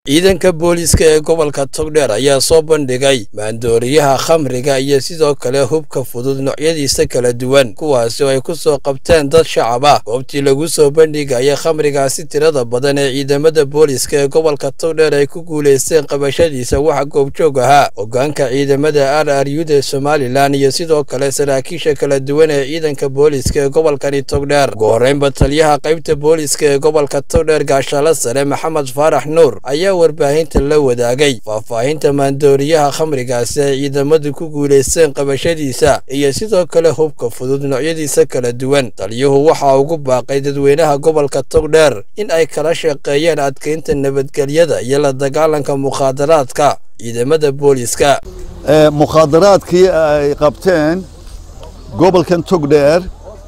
ciidanka booliiska ee gobolka togdheer ayaa soo bandhigay maandooriyaha khamriga iyo sidoo kale hubka fudud noocyadiisa kala duwan kuwaasi oo ay ku soo qabteen dad shacab ah goobtii lagu soo bandhigaya khamrigaasi tirada badan ee ciidamada booliiska ee gobolka togdheer ay ku guulaysteen qabashadiisa waxa goobjoog ahaa hogaanka ciidamada r r ud ee somalilan iyo sidoo kale saraakiisha kala duwan ee ciidanka booliiska ee gobolkani togdheer ugu horreynba taliyaha qaybta booliiska ee gobolka togdheer gaashaale sare maxamed faarax nuur ayaa warbaahinta la wadaagay faahfaahinta maandooriyaha khamrigaasi ay ciidamadu ku guulaysteen qabashadiisa iyo sidoo kale hubka fudud noocyadiisa kala duwan taliyuhu waxaa ugu baaqay dadweynaha gobolka togdheer in ay kala shaqeeyaan adkeynta nabadgelyada iyo la dagaalanka mukhaadaraadka ciidamada booliiska mukhaadaraadkii ay qabteen gobolkan togdheer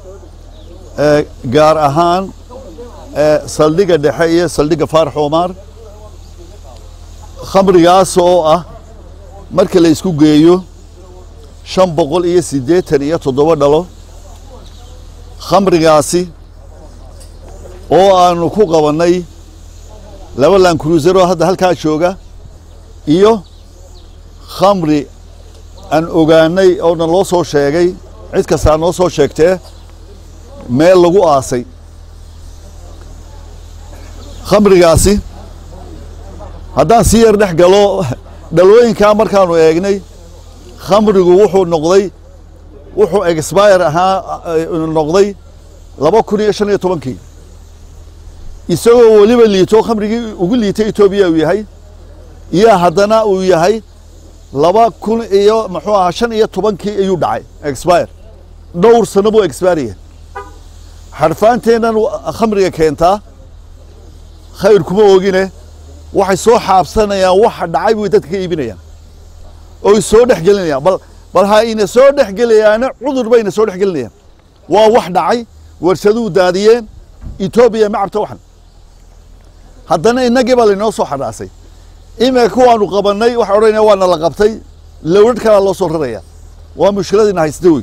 gaar ahaan saldhigga dhexe iyo saldhigga faarax omar khamrigaas oo ah marka la isku geeyo shan boqol iyo siddeetan iyo toddoba dhalo khamrigaasi oo aanu ku qabannay laba lan cruiser oo hadda halkaa jooga iyo khamri aan ogaanay oona loo soo sheegay cid kastaa noo soo sheegtee meel lagu aasay khamrigaasi haddaan si yar dhex galo dhalooyinkaa markaanu eegnay khamrigu wuxuu noqday wuxuu expire ahaa noqday laba kun iyo shan iyo tobankii isagoo weliba liito khamrigii ugu liitay etoobiya uu yahay iyo haddana uu yahay laba kun iyo muxuu ahaa shan iyo tobankii ayuu dhacay expire dhowr sano buu expiraya xarfaanteennan khamriga keentaa khayr kuma ogine waxay soo xaabsanayaan waxa dhacay bay dadka ka iibinayaan oy soo dhex gelinayaan bal bal ha ina soo dhex gelayaana cudur bayna soo dhex gelinayaan waa wax dhacay warshaduu daadiyeen etoobiya ma cabta waxan haddana innagii baa laynoo soo xadhaasay imika kuwaanu qabannay waxa odhanaya waana la qabtay lowrad kalaa loo soo raraya waa mushkiladiina haysta wey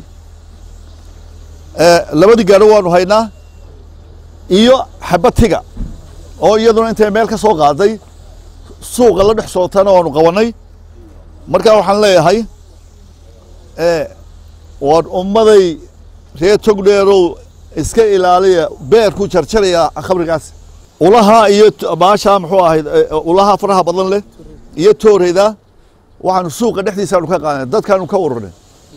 labadii gaadho waanu haynaa iyo xabatiga oo iyaduna intay meel ka soo qaaday suuqa la dhex sootana waanu qabannay markaa waxaan leeyahay waan ummaday reer togdheerow iska ilaaliya beerku jarjaraya khamrigaas ulahaa iyo baashaa muxuu ahayd ulahaa faraha badan leh iyo tooreyda waxaanu suuqa dhexdiisaanu ka qaadnay dadkaanu ka ururnay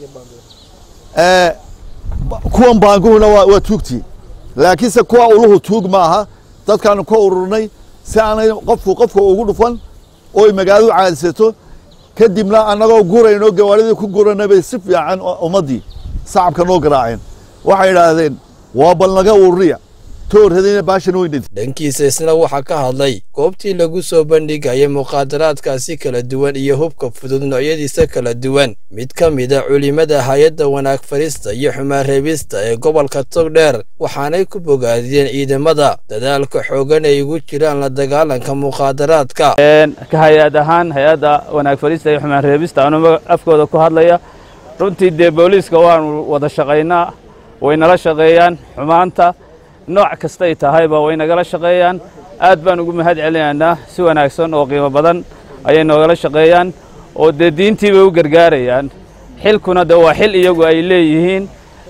kuwan baanguhuna waa tuugtii laakiinse kuwa uluhu tuug ma aha dadkaanu ka ururnay si aanay qofku qofka ugu dhufan oy magaaladu caadisato kadibna annagoo gurayno gawaaridii ku guranay bay si fiican ummaddii sacabka noo garaaceen waxay idhaahdeen waa bal naga ururiya toorhadayna baashan weynad dhankiisa isna waxaa ka hadlay goobtii lagu soo bandhigaya mukhaadaraadkaasi kala duwan iyo hubka fudud noocyadiisa kala duwan mid ka mida culimada hay-adda wanaag farista iyo xumaan reebista ee gobolka togdheer waxaanay ku bogaadiyeen ciidamada dadaalka xoogan ay ugu jiraan la dagaalanka mukhaadaraadka ka hay-ad ahaan hay-adda wanaag farista iyo xumaan reebista anuu afkooda ku hadlaya runtii dee booliiska waanu wada shaqaynaa way nala shaqeeyaan xumaanta nooc kastay tahayba way nagala shaqeeyaan aad baan ugu mahad celinaynaa si wanaagsan oo qiimo badan ayay noogala shaqeeyaan oo dee diintii bay u gargaarayaan xilkuna de waa xil iyagu ay leeyihiin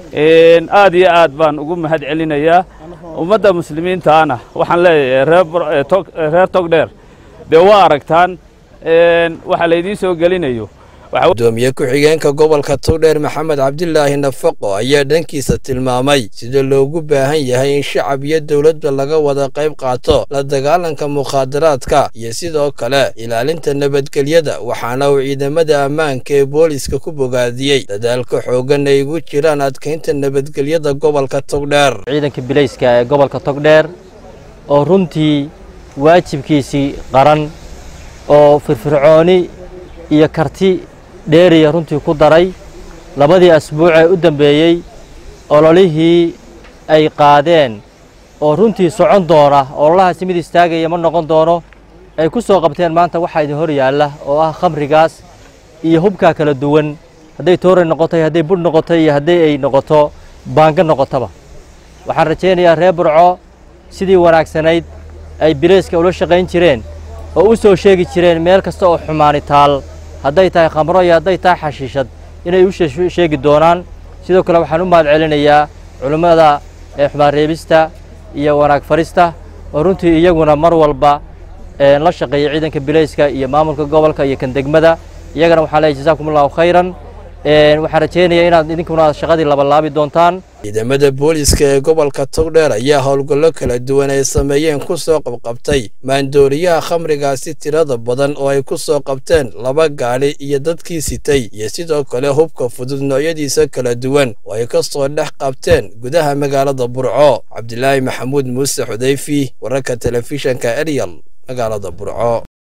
aad iyo aad baan ugu mahad celinayaa ummadda muslimiintaana waxaan leeyahay reer togdheer dee waa aragtaan waxa laydiin soo gelinayo gudoomiye ku-xigeenka gobolka togdheer maxamed cabdilaahi nafaqo ayaa dhankiisa tilmaamay sida loogu baahan yahay in shacab iyo dowladba laga wada qayb qaato la dagaalanka mukhaadaraadka iyo sidoo kale ilaalinta nabadgelyada waxaana uu ciidamada ammaanka ee booliiska ku bogaadiyey dadaalka xoogan ay ugu jiraan adkaynta nabadgelyada gobolka togdheer ciidanka bilayska ee gobolka togdheer oo runtii waajibkiisii qaran oo firfircooni iyo karti dheeriya runtii ku daray labadii asbuuc ee u dambeeyey ololihii ay qaadeen oo runtii socon doona ololahaasi mid istaagaya ma noqon doono ay ku soo qabteen maanta waxaa idin hor yaalla oo ah khamrigaas iyo hubkaa kala duwan hadday tooray noqotay hadday budh noqotay iyo hadday ay noqoto baanga noqotaba waxaan rajaynayaa reer burco sidii wanaagsanayd ay bilayska ula shaqayn jireen oo u soo sheegi jireen meel kasta oo xumaani taal hadday tahay khamro iyo hadday tahay xashiishad inay u sheegi doonaan sidoo kale waxaan u mahad celinayaa culimmada ee xumaan reebista iyo wanaag farista oo runtii iyaguna mar walba la shaqeeya ciidanka bilayska iyo maamulka gobolka iyo kan degmada iyagana waxaan leeyahy jasakum allahu khayran waxaan rajaynayaa inaad idinkuna shaqadii labalaabi doontaan ciidamada booliiska ee gobolka togdheer ayaa howlgallo kala duwan ay sameeyeen ku soo qabqabtay maandooriyaha khamrigaasi tirada badan oo ay ku soo qabteen laba gaadhi iyo dadkii sitay iyo sidoo kale hubka fudud noocyadiisa kala duwan oo ay ka soo dhex qabteen gudaha magaalada burco cabdilaahi maxamuud muuse xudayfi wararka telefishanka eryal magaalada burco